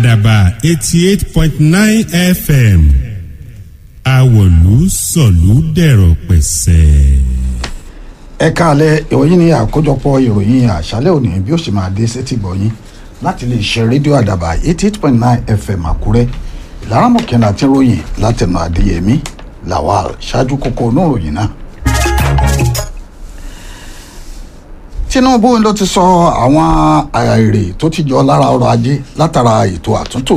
àdàbà eighty eight point nine fm àwọ̀lú sọ̀lú dẹ̀rọ̀ pẹ̀sẹ̀. ẹ káàlẹ́ ìwọ̀nyí ni àkójọpọ̀ ìròyìn àṣálẹ́ òní bí ó ṣe máa dé sétí gbọ̀nyìn láti lè ṣe rédíò àdàbà eighty eight point nine fm àkúrẹ́ ìlara mọ̀kànlá tí ròyìn látẹnu adéyẹmí lawal ṣáájú kókó inú ìròyìn náà. tinubu ló ti sọ àwọn èrè tó ti jọ lára ọrọ̀ ajé látara ètò àtúntò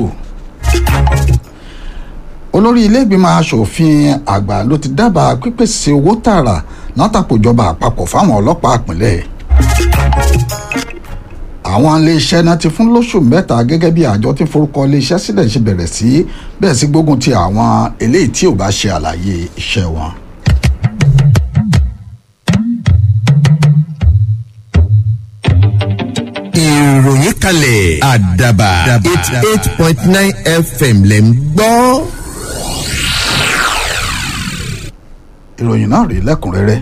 olórí iléègbìmọ̀ asòfin àgbà ló ti dábàá pípèsè owó tààrà látàkójọba àpapọ̀ fáwọn ọlọ́pàá ìpínlẹ̀ àwọn iléeṣẹ́ náà ti fún lóṣù mẹ́ta gẹ́gẹ́ bí àjọ tí forúkọ iléeṣẹ́ sílẹ̀ ṣe bẹ̀rẹ̀ sí bẹ́ẹ̀ sí gbógun ti àwọn eléyìí tí ò bá ṣe àlàyé iṣẹ́ wọn. ìròyìn kalẹ̀ àdàbà eighty eight point nine fm lẹ̀ ń gbọ́. ìròyìn náà rí lẹ́kùnrẹ́rẹ́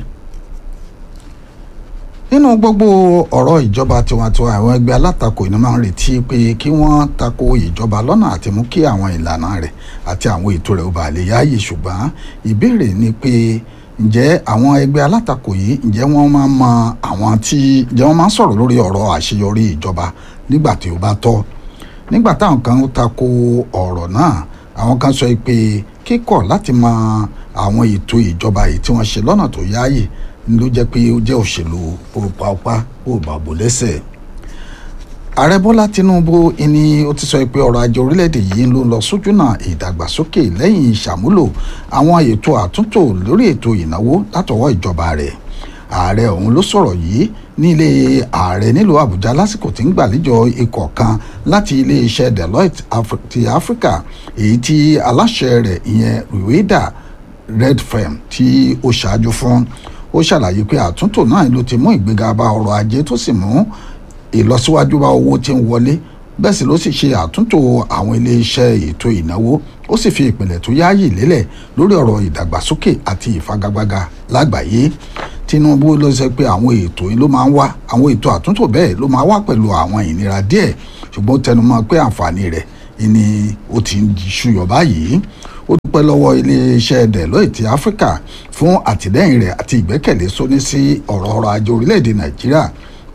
nínú gbogbo ọ̀rọ̀ ìjọba tiwantiwa àwọn ẹgbẹ́ alátakò iná máa ń retí pé kí wọ́n tako ìjọba lọ́nà àti mú kí àwọn ìlànà rẹ̀ àti àwọn ètò rẹ̀ ó bàa lè yáàyè ṣùgbọ́n ìbéèrè ni pé ǹjẹ́ àwọn ẹgbẹ́ alátakò yìí ǹjẹ́ wọ́n máa mọ àwọn tí ǹjẹ́ wọ́n máa ń sọ̀rọ̀ lórí ọ̀rọ̀ àṣeyọrí ìjọba nígbà tí ó bá tọ́ nígbà táwọn kan tako ọ̀rọ̀ náà àwọn kan sọ pé kíkọ̀ láti mọ àwọn ètò ìjọba yìí tí wọ́n ṣe lọ́nà tó yáàyè ló jẹ́ pé ó jẹ́ òṣèlú òpápá òbàbò lẹ́sẹ̀ ààrẹ bọ́lá tinubu ni ó ti sọ pé ọrọ̀ ajé orílẹ̀-èdè yìí ló ń lọ sójúnà ìdàgbàsókè lẹ́yìn ìṣàmúlò àwọn ètò àtúntò lórí ètò ìnáwó látọwọ́ ìjọba rẹ̀ ààrẹ ọ̀hún ló sọ̀rọ̀ yìí nílé ààrẹ nílùú àbújá lásìkò tí ń gbàlejò ikọ̀ kan láti iléeṣẹ́ deloitte ti áfíríkà èyí tí aláṣẹ rẹ̀ ìyẹn rweda redfem tí ó ṣáájú fún ó ṣàlàyé pé àtúntò náà ló ti mú ìgbéga bá ọrọ̀ ajé tó sì mú ìlọsíwájú bá owó tí ń wọlé bẹ́ẹ̀ sì ló sì ṣe àtúntò àwọn iléeṣẹ́ ètò ìnáwó ó sì fi ìpìlẹ̀ tó yáàyè lélẹ̀ lórí ọ̀rọ̀ ìdàgbàsókè àti ìfagagbága lágbàáyé tinubu ló sọ pé àwọn ètò yìí ló máa ń wá àwọn ètò àtúntò bẹ́ẹ̀ ló máa wá pẹ̀lú àwọn ìnira díẹ̀ ṣùgbọ́n ó tẹnumọ́ pé àǹfààní rẹ̀ ni ó ti ń ṣúyọ báyìí ó dúpẹ́ lọ́wọ́ iléeṣẹ́ deloitte áfíríkà fún àtìlẹ́yìn rẹ̀ àti ìgbẹ́kẹ̀lé sóní sí ọ̀rọ̀ ọrọ̀ ajé orílẹ̀-èdè nàìjíríà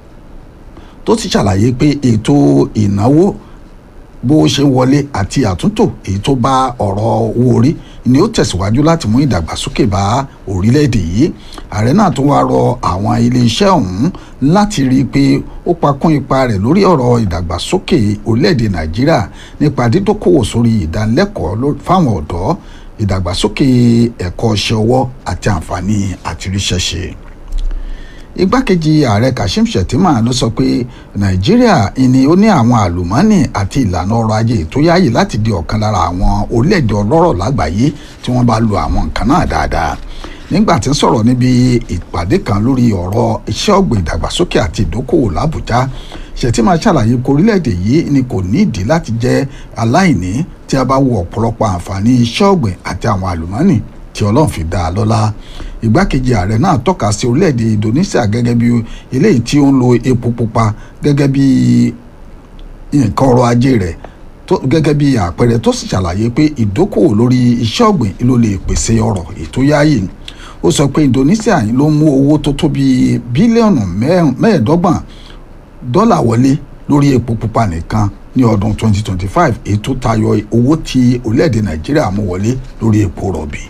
tó ti ṣàlàyé pé ètò ìnáwó bó ṣe wọlé àti àtúntò èyí tó bá ọ̀rọ̀ owó orí ni ó tẹ̀síwájú láti mú ìdàgbàsókè bá orílẹ̀-èdè yìí ààrẹ náà tún wáá rọ àwọn iléeṣẹ́ ọ̀hún láti rí i pé ó pakún ipa rẹ̀ lórí ọ̀rọ̀ ìdàgbàsókè orílẹ̀-èdè nàìjíríà nípa dídókòwò sórí ìdánilẹ́kọ̀ọ́ fáwọn ọ̀dọ́ ìdàgbàsókè ẹ̀kọ́ iṣẹ́ ọwọ́ àti àǹfààní àtiríṣẹ́ṣe igbákejì ààrẹ kashim shettima ló sọ pé nàìjíríà ni ó ní àwọn àlùmọ́ọ́nì àti ìlànà ọrọ̀ ajé tó yáàyè láti di ọ̀kan lára àwọn orílẹ̀-èdè ọlọ́rọ̀ lágbàáyé tí wọ́n bá lo àwọn nǹkan náà dáadáa nígbà tí ń sọ̀rọ̀ níbi ìpàdé kan lórí ọ̀rọ̀ iṣẹ́ ọ̀gbìn ìdàgbàsókè àti ìdókòwò làbújá shettima ṣàlàyé pé orílẹ̀-èdè yìí ni kò nídìí láti jẹ́ aláìní tí a bá wo ọ̀pọ̀lọpọ̀ àǹfààní iṣẹ́ ọ̀gbìn àti àwọn àlùmọ́ọ́nì tí ọlọ́run fi dá a lọ́lá ìgbákejì ààrẹ náà tọ́ka sí orílẹ̀-èdè indonesia gẹ́gẹ́ bí eléyìí tí ó ń lo epo pupa gẹ́gẹ́ bí nǹkan ọrọ̀ ajé rẹ̀ gẹ́gẹ́ bí àpẹẹrẹ tó sì ṣàlàyé pé ìdókòwò lórí iṣẹ́ ọ̀gbìn ló lè pèsè ọrọ̀ ètò yáàyè ó sọ pé indonesia ló mú owó tó tó bí bílíọ̀nù mẹ́ẹ̀ẹ́dọ́gbọ̀n dọ́là wọlé lórí epo pupa nìkan ní ọdún 2025 èyí tó tayọ owó tí orílẹ̀-èdè nàìjíríà mú wọlé lórí epo rọ̀bì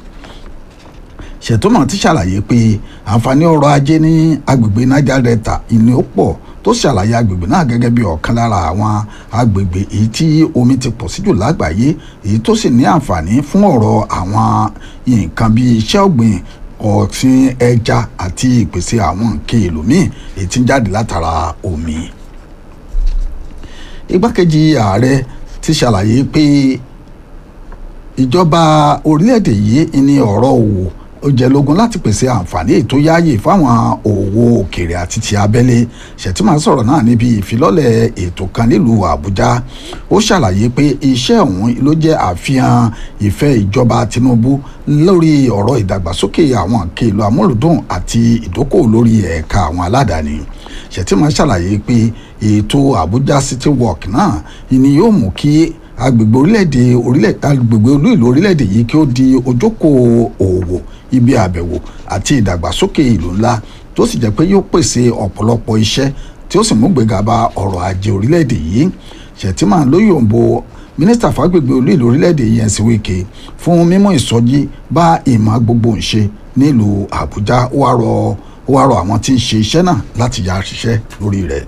ṣètòmọ̀ ti ṣàlàyé pé àǹfààní ọrọ̀ ajé ní agbègbè niger delta ìní ó pọ̀ tó ṣàlàyé agbègbè náà gẹ́gẹ́ bí ọ̀kan lára àwọn agbègbè èyí tí omi ti pọ̀ sí jù lágbàáyé èyí tó sì ní àǹfààní fún ọ̀rọ̀ àwọn nǹkan bíi iṣẹ́ ọ̀gbìn ọ̀sìn ẹja àti ìpèsè àwọn nǹkan èlò míì èyí tí ń jáde látara omi. igbákejì ààrẹ ti ṣàlàyé pé ìjọba orílẹ̀-èdè yìí ní ọ̀rọ̀ òwò ó jẹ́ lógún láti pèsè àǹfààní ètò yáàyè fáwọn òwò òkèèrè àti ti abẹ́lé ṣètìmọ̀ sọ̀rọ̀ náà níbi ìfilọ́lẹ̀ ètò kan nílùú àbújá ó ṣàlàyé pé iṣẹ́ ọ̀hún ló jẹ́ àfihàn ìfẹ́ ìjọba tinubu lórí ọ̀rọ̀ ìdàgbàsókè àwọn kèlò amúlùdùn àti ìdókòwò lórí ẹ̀ka àwọn aládàáni ṣètìmọ̀ ṣàlàyé pé ètò àbújá city walk náà ni yóò mú kí agbègbè orílẹ̀-èdè orílẹ̀ agbègbè olú ìlú orílẹ̀-èdè yìí kí ó di ojókòó òwò ibi àbẹ̀wò àti ìdàgbàsókè ìlú ńlá tó sì jẹ́ pé yóò pèsè ọ̀pọ̀lọpọ̀ iṣẹ́ tí ó sì mú gbéga bá ọrọ̀ ajé orílẹ̀-èdè yìí Shettima ló yòǹbo mínísítà fàgbègbè olú ìlú orílẹ̀-èdè yìí Nyesom Wike fún mímú ìsọjí bá ìmọ̀ gbogbo ń ṣe nílùú Àbújá ó wá rọ ó wá rọ àwọn tí ń ṣe iṣẹ́ náà láti yá ṣiṣẹ́ lórí rẹ̀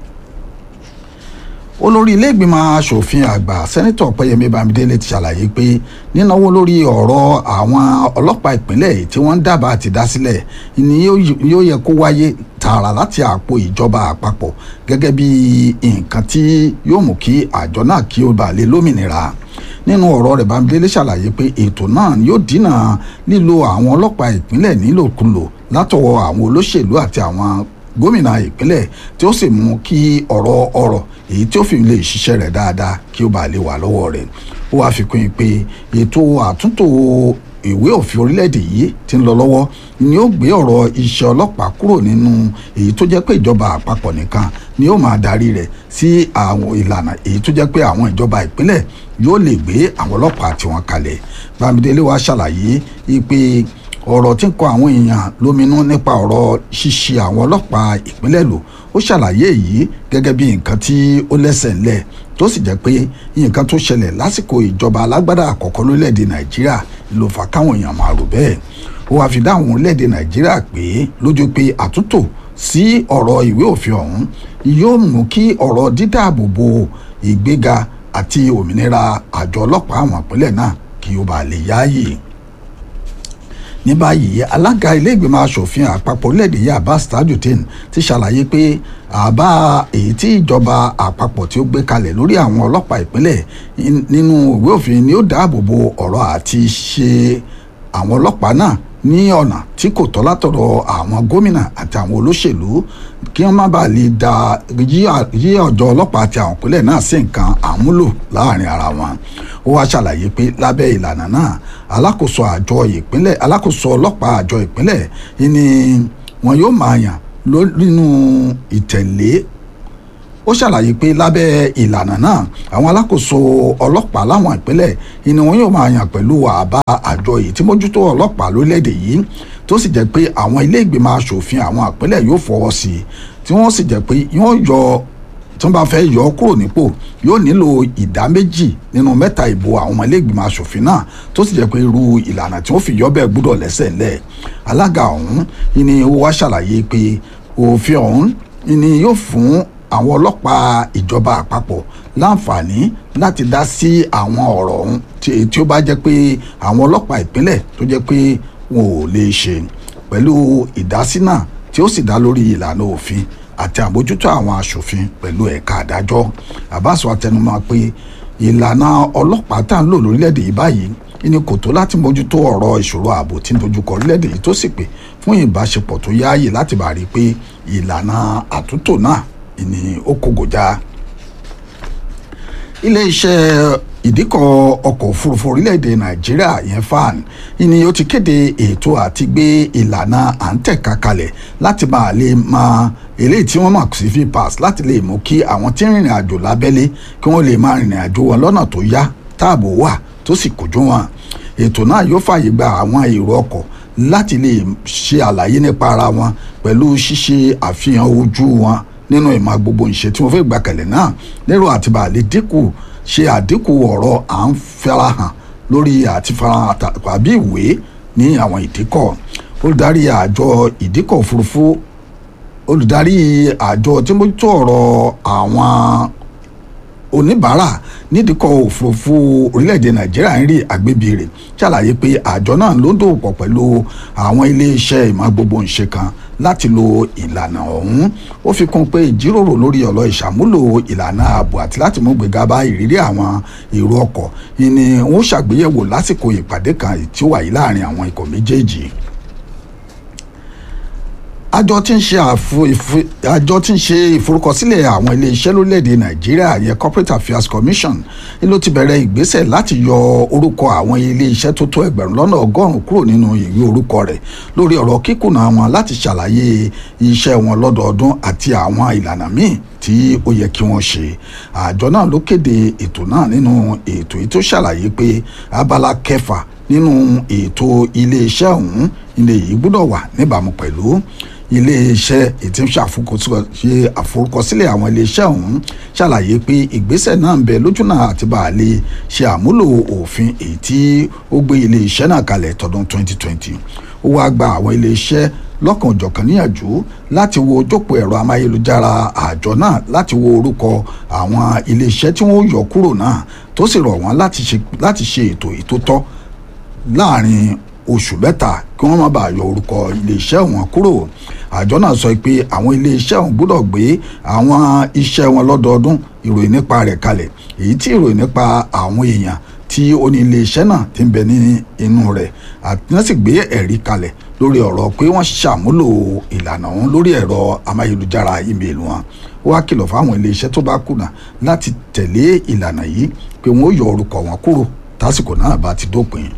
olórí ilé ìgbìmọ̀ asòfin àgbà sẹ́nitọ̀ ọ̀pẹ́yẹmí bámidélé ti ṣàlàyé pé nínáwó lórí ọ̀rọ̀ àwọn ọlọ́pàá ìpínlẹ̀ tí wọ́n ń dábàá ti dá sílẹ̀ ni yóò yẹ kó wáyé tààrà láti àpò ìjọba àpapọ̀ gẹ́gẹ́ bí nǹkan tí yóò mú kí àjọ náà kí ó bàa lè lómìnira nínú ọ̀rọ̀ rẹ̀ bámidélé ṣàlàyé pé ètò náà yóò dínà lílo àwọn ọlọ́pàá ìpínlẹ̀ nílòkulò látọwọ́ àwọn olóṣèlú àti àwọn gómìnà ìpínlẹ̀ tí ó sì mú kí ọ̀rọ̀ ọ̀rọ̀ èyí tí ó fi lè ṣiṣẹ́ rẹ̀ dáadáa kí ó bàa lè wà lọ́wọ́ rẹ̀ ó wáá fi kún un pé ètò àtúntò ìwé òfin orílẹ̀-èdè yìí ti ń lọ lọ́wọ́ ni ó gbé ọ̀rọ̀ iṣẹ́ ọlọ́pàá kúrò nínú èyí tó jẹ́ pé ìjọba àpapọ̀ nìkan ni ó máa darí rẹ̀ sí àwọn ìlànà èyí tó jẹ́ pé àwọn ìjọba ìpínlẹ̀ yóò lè gbé àwọn ọlọ́pàá tiwọn kalẹ̀ Bámidélé wá ṣàlàyé pé ọ̀rọ̀ tí ń kọ àwọn èèyàn lóminú nípa ọ̀rọ̀ ṣíṣe àwọn ọlọ́pàá ìpínlẹ̀ lò ó ṣàlàyé èyí gẹ́gẹ́ bí nǹkan tí ó lẹ́sẹ̀ ńlẹ̀ tó sì jẹ́ pé nǹkan tó ṣẹlẹ̀ lásìkò ìjọba alágbádá àkọ́kọ́ lórílẹ̀‐èdè nàìjíríà ló fà káwọn èèyàn máa rò bẹ́ẹ̀ ó wáá fi dáhùn orílẹ̀‐èdè nàìjíríà pé lójú pé àtúntò sí ọ̀rọ̀ ìwé òfin ọ̀hún yóò mú kí ọ̀rọ̀ dídáàbòbò ìgbéga àti òmìnira àjọ ọlọ́pàá àwọn ìpínlẹ̀ náà kí ó bàa lè yáàyè ní báyìí alága ilé ìgbìmọ̀ asòfin àpapọ̀ orílẹ̀-èdè yìí abbas tajudeen ti ṣàlàyé pé àbá èyí tí ìjọba àpapọ̀ tí ó gbé kalẹ̀ lórí àwọn ọlọ́pàá ìpínlẹ̀ nínú ìwé òfin ni ó dáàbò bo ọ̀rọ̀ àti ṣe àwọn ọlọ́pàá náà ní ọ̀nà tí kò tọ́ látọ̀dọ̀ àwọn gómìnà àti àwọn olóṣèlú kí wọ́n má bàa lè da yí ọjọ́ ọlọ́pàá àti àwọn ìpínlẹ̀ náà sí nǹkan àmúlò láàrin ara wọn ó wá ṣàlàyé pé lábẹ́ ìlànà náà alákòóso àjọ ìpínlẹ̀ alákòóso ọlọ́pàá àjọ ìpínlẹ̀ ni wọn yóò máa yàn nínú ìtẹ̀lé ó ṣàlàyé pé lábẹ́ ìlànà náà àwọn alákòóso ọlọ́pàá láwọn ìpínlẹ̀ ni wọn yóò máa yàn pẹ̀lú àbá àjọ yìí tí mójútó ọlọ́pàá lórílẹ̀‐èdè yìí tó sì jẹ́ pé àwọn ilé ìgbìmọ̀ asòfin àwọn ìpínlẹ̀ yóò fọwọ́ sí i tí wọ́n sì jẹ́ pé wọ́n yọ tí wọ́n bá fẹ́ yọ ọ́ kúrò nípò yóò nílò ìdá méjì nínú mẹ́ta ìbò àwọn ọmọ ilé ìgbìmọ̀ asòfin náà tó sì jẹ́ pé irú ìlànà tí wọ́n fi yọ bẹ́ẹ̀ gbúdọ̀ lẹ́sẹ̀ ńlẹ̀ alága ọ̀hún ni ó wá ṣàlàyé pé òfin ọ̀hún ni yóò fún àwọn ọlọ́pàá ìjọba àpapọ̀ láǹfààní láti dá sí àwọn ọ̀rọ̀ ọ̀hún tí ó bá jẹ́ pé àwọn ọlọ́pàá ìpínlẹ̀ tó jẹ́ pé wọn ò lè ṣe pẹ̀lú ìdásí náà tí ó sì dá lórí ìlànà òfin àti àbójútó àwọn aṣòfin pẹ̀lú ẹ̀ka àdájọ́ àbáṣọ àtẹnumọ́ pé ìlànà ọlọ́pàá tá à ń lò lórílẹ̀‐èdè yìí báyìí ní kò tó láti mójútó ọ̀rọ̀ ìṣòro ààbò tí ń dojúkọ orílẹ̀‐èdè yìí tó sì pé fún ìbáṣepọ̀ tó yáàyè láti bá rí i pé ìlànà àtúntò náà ni ó kógojá ilé-iṣẹ́ ìdíkọ̀ ọkọ̀ òfurufú orílẹ̀-èdè nàìjíríà yẹn fan ni ó ti kéde ètò àti gbé ìlànà à ń tẹ̀ka kalẹ̀ láti máa lè máa eléyìí tí wọ́n mọ̀ sí vpass láti lè mú kí àwọn tí ń rìnrìn àjò lábẹ́lé kí wọ́n lè máa rìnrìn àjò wọn lọ́nà tó yá táàbò wà tó sì kojú wọn ètò náà yóò fààyè gba àwọn èrò ọkọ̀ láti lè ṣe àlàyé nípa ara wọn pẹ̀lú ṣíṣe àfihàn ojú wọn nínú ìmọ̀ gbogbo ìṣe tí wọ́n fẹ́ gbàkẹ̀lẹ̀ náà lérò àti bàálẹ̀ dínkù ṣe àdínkù ọ̀rọ̀ à ń farahàn lórí àti farahàn tàbí ìwé ní àwọn ìdíkọ̀ olùdarí àjọ ìdíkọ̀ òfurufú olùdarí àjọ tí mójútó ọ̀rọ̀ àwọn oníbàárà nídìíkọ̀ òfurufú orílẹ̀-èdè nàìjíríà ń rí àgbébìrè ṣàlàyé pé àjọ náà ló ń dòwòpọ̀ pẹ̀lú àwọn iléeṣẹ́ ìmọ̀ gbogbo ìṣe kan láti lo ìlànà ọ̀hún ó fi kún pé ìjíròrò lórí ọ̀rọ̀ ìṣàmúlò ìlànà ààbò àti láti mú gbéga bá ìrírí àwọn èrò ọkọ̀ ni wọ́n ṣàgbéyẹ̀wò lásìkò ìpàdé kan tí ó wáyé láàrin àwọn ikọ̀ méjèèjì àjọ tí ń ṣe àjọ tí ń ṣe ìforúkọsílẹ̀ àwọn iléeṣẹ́ lórílẹ̀‐èdè nàìjíríà yẹn corporate affairs commission ló ti bẹ̀rẹ̀ ìgbésẹ̀ láti yọ orúkọ àwọn iléeṣẹ́ tó tó ẹgbẹ̀rún lọ́nà ọgọ́rùn-ún kúrò nínú ìwé orúkọ rẹ̀ lórí ọ̀rọ̀ kíkùnà wọn láti ṣàlàyé iṣẹ́ wọn lọ́dọọdún àti àwọn ìlànà míì tí ó yẹ kí wọ́n ṣe àjọ náà ló kéde ètò náà nínú ètò yìí tó ṣàlàyé pé abala kẹfà nínú ètò iléeṣẹ́ ọ̀hún ilé yìí gbọ́dọ̀ wà níbàámu pẹ̀lú iléeṣẹ́ ètí ń ṣe àforúkọsílẹ̀ àwọn iléeṣẹ́ ọ̀hún ṣàlàyé pé ìgbésẹ̀ náà ń bẹ lójúnà àti bá a lè ṣe àmúlò òfin èyí tí ó gbé iléeṣẹ́ náà kalẹ̀ tọdún 2020 ó wáá gba àwọn iléeṣẹ́ lọ́kàn òjọ̀kan níyànjú láti wo ojókòó ẹ̀rọ amáyélujára àjọ náà láti wo orúkọ àwọn iléeṣẹ́ tí wọ́n yọ kúrò náà tó sì rọ̀ wọ́n láti ṣe ètò ìtótọ́ láàrin oṣù mẹ́ta kí wọ́n má bàa yọ orúkọ iléeṣẹ́ wọn kúrò àjọ náà sọ pé àwọn iléeṣẹ́ wọn gbọ́dọ̀ gbé àwọn iṣẹ́ wọn lọ́dọọdún ìròyìn nípa rẹ̀ kalẹ̀ èyí tí ìròyìn nípa àwọn èèyàn tí ó ní iléeṣẹ́ náà ti ń bẹ ní inú rẹ̀ àti wọ́n sì gbé ẹ̀rí kalẹ̀ lórí ọ̀rọ̀ pé wọ́n ṣàmúlò ìlànà wọn lórí ẹ̀rọ amáyélujára ímeèlì wọn ó wá kìlọ̀ fáwọn iléeṣẹ́ tó bá kùnà láti tẹ̀lé ìlànà yìí pé wọ́n ó yọ orúkọ wọn kúrò tásìkò náà bá ti dópin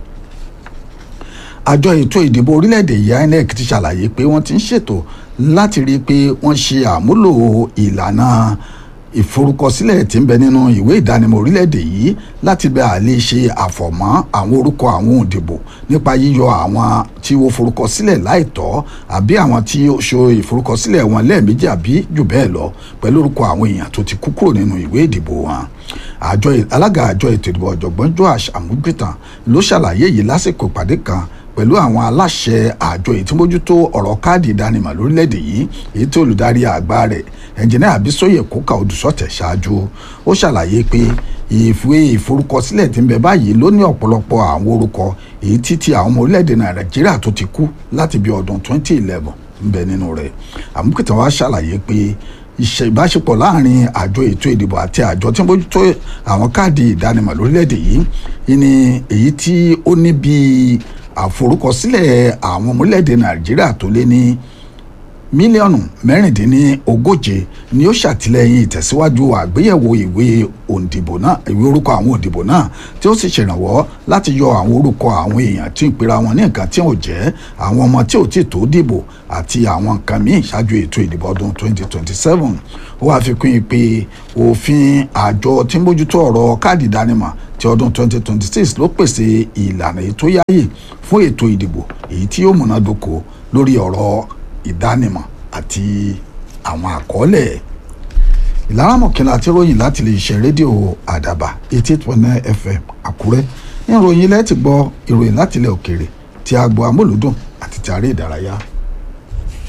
àjọ ètò ìdìbò orílẹ̀-èdè yìí inec ti ṣàlàyé pé wọ́n ti ń ṣètò láti rí i pé wọ́n ṣe àmúlò ìlànà ìforúkọsílẹ̀ tí ń bẹ nínú ìwé ìdánimọ̀ orílẹ̀-èdè yìí láti bẹ àlè ṣe àfọ̀mọ́ àwọn orúkọ àwọn òǹdìbò nípa yíyọ àwọn tí ó forúkọsílẹ̀ láìtọ́ àbí àwọn tí ó ṣe ìforúkọsílẹ̀ wọn lẹ́ẹ̀mejì àbí jù bẹ́ẹ̀ lọ pẹ̀lú orúkọ àwọn èèyàn tó ti kú kúrò nínú ìwé ìdìbò wọn àjọ alága àjọ ètò ìdìbò ọ̀jọ̀gbọ́n joash amugbìtàn ló ṣàlàyé yìí lásìkò ìpàdé kan pẹ̀lú àwọn aláṣẹ àjọ ìtúmójútó ọ̀rọ̀ káàdì ìdánimọ̀ lórílẹ̀‐èdè yìí èyí tí olùdarí àgbà rẹ̀ ẹnjìnìá àbísóyè kóka odùsọ̀tẹ̀ ṣáájú ó ṣàlàyé pé ìwé ìforúkọsílẹ̀ tí ń bẹ báyìí ló ní ọ̀pọ̀lọpọ̀ àwọn orúkọ èyí tí ti àwọn ọmọ orílẹ̀‐èdè nàìjíríà tó ti kú láti bí ọdún 2011 ń bẹ nínú rẹ̀ àmúkìtàn wa ṣàlàyé pé ìṣe ìbáṣepọ̀ láàrin àjọ ètò ìdìbò àti àjọ tí ń bójútó àwọn káàdì ìdánimọ̀ lórílẹ̀‐èdè yìí ni èyí tí ó ní bíi àforúkọsílẹ̀ àwọn ọmọ orílẹ̀‐èdè nàìjíríà tó lé ní mílíọ̀nù mẹ́rìndínlógóje ni ó ṣàtìlẹ́yìn ìtẹ̀síwájú àgbéyẹ̀wò ìwé òǹdìbò náà ìwé orúkọ àwọn òǹdìbò náà tí ó sì ṣèrànwọ́ láti yọ àwọn orúkọ àwọn èèyàn tí ń pera wọn ní nǹkan tí ò jẹ́ àwọn ọmọ tí ò tí tó dìbò àti àwọn nǹkan míì ṣáájú ètò ìdìbò ọdún 2027 ó wáá fi kún un pé òfin àjọ tí ń bójútó ọ̀rọ̀ káàdì ìdánimọ̀ ti ọdún 2026 ló pèsè ìlànà ètò yáyè fún ètò ìdìbò èyí tí yóò múnádóko lórí ọ̀rọ̀ ìdánimọ̀ àti àwọn àkọọ́lẹ̀ ìlara mọ̀kìnlá àti ròyìn láti lè ṣe rédíò àdàbà eighty eight point nine fm àkúrẹ́ ní ìròyìn ilẹ̀ ti gbọ́ ìròyìn láti ilẹ̀ òkèèrè tí a gbọ́ amúlùdùn àti ti àárẹ̀ ìdárayá.